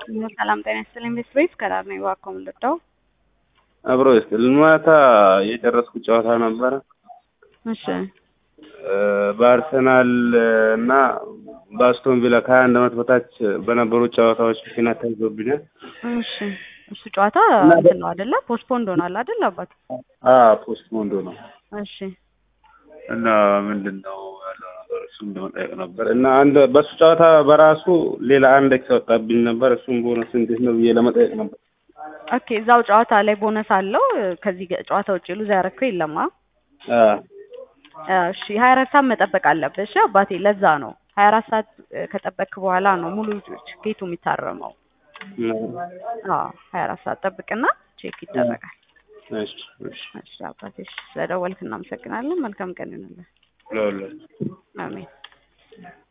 ሰላም ጤና ይስጥልኝ። ቤት ቤት ከዳር ነው እባክዎ የምንወደው አብሮ ይስጥልን። ማታ የጨረስኩት ጨዋታ ነበረ እሺ በአርሰናል እና በአስቶን ቪላ ከሀያ አንድ ዓመት በታች በነበሩ ጨዋታዎች ምክንያት ተይዞብኛል። እሺ እሱ ጨዋታ እንትን ነው አይደለ? ፖስትፖንድ ሆኗል አይደል አባት? ፖስት ሞንዶ ነው እሺ እና ምንድን ነው ያለው ነገር እሱም ለመጠየቅ ነበር እና አንድ በእሱ ጨዋታ በራሱ ሌላ አንድ ኤክስ ወጣብኝ ነበር። እሱም ቦነስ እንዴት ነው ብዬ ለመጠየቅ ነበር። ኦኬ እዛው ጨዋታ ላይ ቦነስ አለው። ከዚህ ገ- ጨዋታ ውጭ ሉዝ ያደረግከው የለማ? አ፣ እሺ ሀያ አራት ሰዓት መጠበቅ አለብህ። እሺ አባቴ ለዛ ነው ሀያ አራት ሰዓት ከጠበቅክ በኋላ ነው ሙሉ ቲኬቱ የሚታረመው። አዎ ሀያ አራት ሰዓት ጠብቅና ቼክ ይደረጋል። እሺ እሺ እሺ አባቴ እሺ፣ ስለደወልክ እናመሰግናለን። መልካም ቀን ይሁንልህ። ለሁላችሁ አሜን።